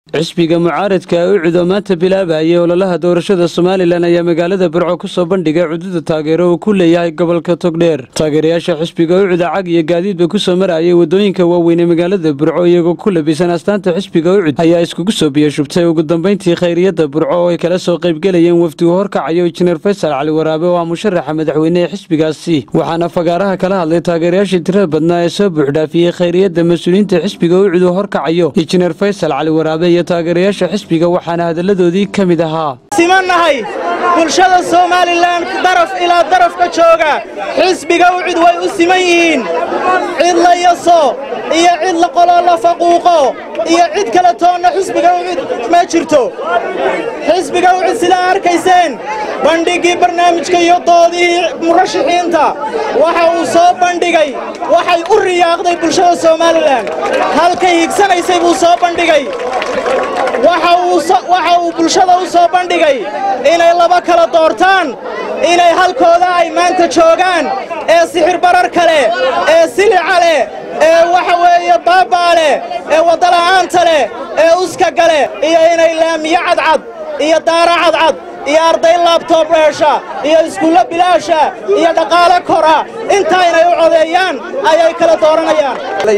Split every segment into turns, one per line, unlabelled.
xisbiga mucaaradka ucud oo maanta bilaabayay ololaha doorashada somalilan ayaa magaalada burco ku soo bandhigay cududa taageero uu ku leeyahay gobolka togdheer taageerayaasha xisbiga ucud cag iyo gaadiidba ku soo marayay waddooyinka waaweyn ee magaalada burco iyagoo ku labisan astaanta xisbiga ucud ayaa iskugu soo biyashubtay ugu dambayntii khayriyadda burco oo ay kala soo qaybgelayeen wafdigu horkacayo injineer faysal cali waraabe oo ah musharaxa madaxweyne ee xisbigaasi waxaana fagaaraha kala hadlay taageerayaashii tirada badnaa ee soo buuxdhaafiyey khayriyadda mas-uuliyiinta xisbiga ucud uu horkacayo injineer faysal cali waraabe iyo taageerayaasha xisbiga waxaana hadalladoodii ka mid ahaa
simannahay bulshada somalilan daraf ilaa daraf ka jooga xisbiga ucud way u siman yihiin cid la yaso iyo cid la qoloo la faquuqo iyo cid kale toonna xisbiga ucud ma jirto xisbiga ucud sidaa arkayseen bandhiggii barnaamijka iyo doodihii murashaxiinta waxa uu soo bandhigay waxay u riyaaqday bulshada somalilan halkay higsanaysay buu soo bandhigay waxa uu bulshada u soo bandhigay inay laba kala doortaan inay halkooda ay maanta joogaan ee sixir bararka leh ee silica leh ee waxa weeye baabaa leh ee waddala'aanta leh ee uskaga leh iyo inay laamiyo cadcad iyo daara cadcad iyo arday laabtoob dheesha iyo iskuullo bilaasha iyo dhaqaale kora intaa inay u codeeyaan ayay kala dooranayaan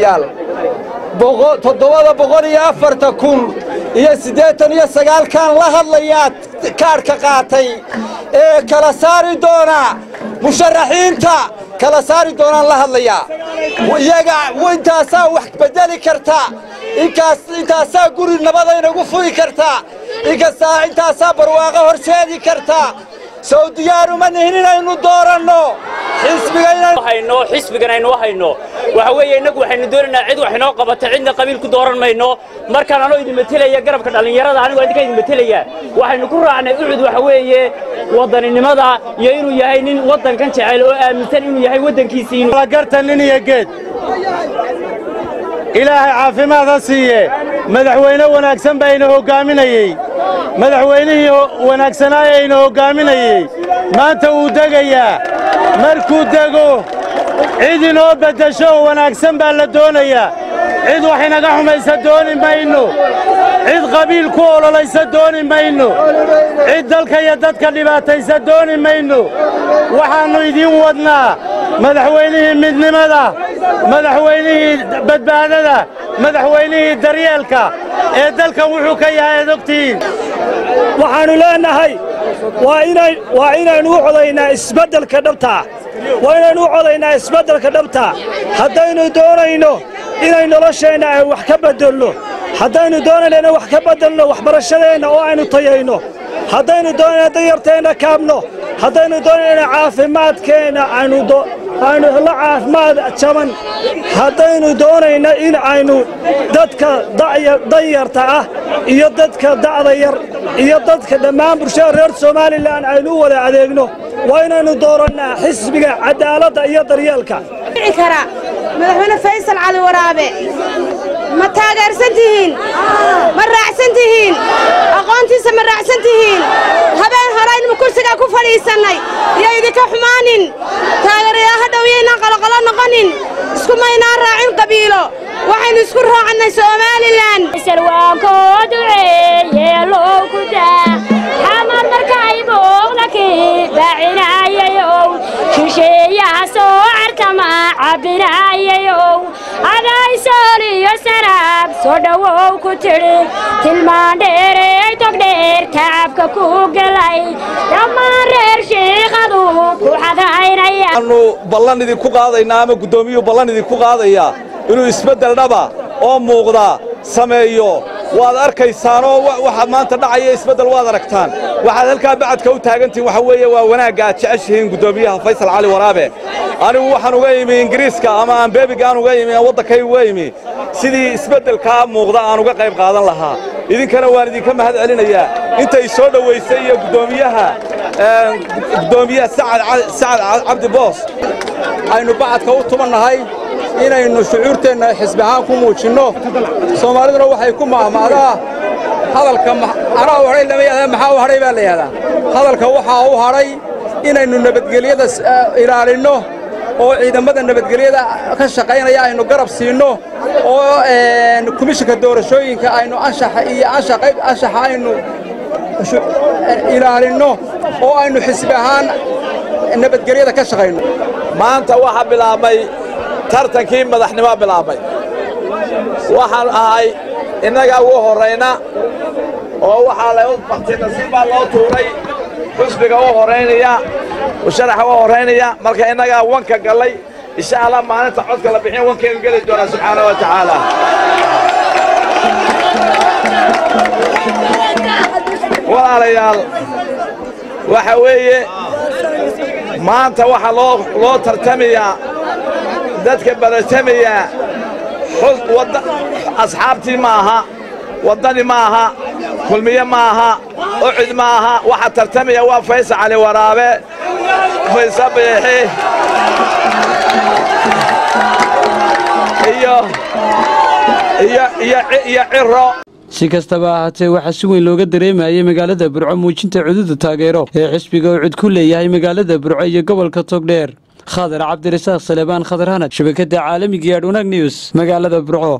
toddobada boqol iyo afarta kun iyo siddeetan iyo sagaalkan la hadlayaa kaadhka qaatay ee kala saari doona musharaxiinta kala saari doonaan la hadlayaa iyaga intaasaa wax beddeli karta intaasaa guri nabadaynagu fugi karta intaasaa barwaaqo horseedi karta sow diyaaruma nihin inaynu dooranno
xisbigan aynu hayno waxa weeye innagu waxaynu doonaynaa cid wax inoo qabata cidna qabiil ku dooran mayno markaan anoo idin matelaya garabka dhallinyarada anigoo idinka idin matelaya waxaynu ku raacnay ucud waxa weeye waddaninimada iyo inuu yahay nin waddankan jecel oo aaminsan inuu yahay waddankiisii
garta nin iyo geed ilaahay caafimaad ha siiye madaxweyne wanaagsan baa ina hoggaaminayey madaxweynihii wanaagsanaaye ina hoggaaminayey maanta wuu degayaa markuu dego cid inoo beddesho oo wanaagsan baa la doonayaa cid wax inaga xumaysa dooni mayno cid qabiil ku ololaysa dooni mayno cid dalka iyo dadka dhibaataysa dooni mayno waxaannu idiin wadnaa madaxweynihii midnimada madaxweynihii badbaadada madaxweynihii daryeelka ee dalkan wuxuu ka yahay aad ogtihiin
waxaannu leennahay waa inaynu u codaynaa isbeddelka dhabtaa waa inaynu u codaynaa isbeddelka dhabtaa haddaynu doonayno inay nolosheenna ay wax ka beddelno haddaynu doonayno inay wax ka beddelno waxbarashadeenna oo aynu tayayno haddaynu doonayno danyarteenna kaabno haddaynu doonayno caafimaadkeenna aynu hello caafimaad jaban haddaynu doonayno in aynu dadka danyarta ah iyo dadka da'da yar iyo dadka dhammaan bulshada reer somalilan aynu u wada adeegno waa inaynu doorannaa xisbiga cadaaladda iyo daryeelka
madaxweyne faysal cali waraabe ma taageersan tihiin ma raacsan tihiin aqoontiisa ma raacsan tihiin habeen horaynu kursigaa ku fadhiisannay iyo idinka xumaanin taageerayaa hadhow yaynaan qoloqolo noqonin iskumaynaan raacin qabiilo waxaynu isku raacannay somalilan
xamar markay booqdakii baacinayayow shisheeyaha soo cartama cabbinayayow adaysool iyo sanaag soo dhowow ku tidhi tilmaan dheerey togdheer tacabka ku gelay dhammaan reer shiikhadu ku xadaynayaaanu
ballan idinku qaadaynaa ama guddoomiyuu ballan idinku qaadayaa inuu isbeddel dhaba oo muuqda sameeyo waad arkaysaanoo waxa maanta dhacaya isbeddel waad aragtaan waxaad halkaa bacadka u taagantihin waxa weeye waa wanaagga aad jeceshihiin guddoomiyaha faysal cali waraabe anigu waxaan uga imi ingiriiska ama aan beebiga aan uga imi aan waddankay uga imi sidii isbeddelkaa muuqda aan uga qayb qaadan lahaa idinkana waan idinka mahad celinayaa intay soo dhowaysay iyo guddoomiyaha guddoomiyaha sacad cabdi boos aynu bacadka u tumannahay inaynu shucuurteenna xisbi ahaan ku muujinno soomaaliduna waxay ku mahmaadaa hadalka anaa u hadhay lama yahdaa maxaa u hadhay baa la yidhahdaa hadalka waxaa u hadhay inaynu nabadgelyada ilaalinno oo ciidamada nabadgelyada ka shaqaynaya aynu garab siinno oo komishinka doorashooyinka aynu anshaxa iyo anshaxa aynu ilaalinno oo aynu xisbi ahaan nabadgelyada ka shaqayno
maanta waxaa bilaabmay tartankii madaxnimo bilaabmay waxaan ahay innagaa ugu horrayna oo waxaa la baktinasiib baa loo tuuray xusbiga u horraynaya musharaxa u horraynaya marka innagaa wanka gallay insha allah maalinta codka la bixin wankaynu geli doonaa subxaana wa tacaala walaalayaal waxa weeye maanta waxaa loo loo tartamayaa dadka baratamaya asxaabtii ma aha waddani ma aha kulmiye ma aha ucud ma aha waxaa tartamaya waa faysal cali waraabe faysa biixi iyo iyo ciro
si kastaba ahaatee waxaa si weyn looga dareemayay magaalada burco muujinta cududa taageero ee xisbiga uu cud ku leeyahay magaalada burco iyo gobolka togdheer khadar cabdirasaaq salebaan khadar hanad shabakadda caalamiga ee adhunaag news magaalada burco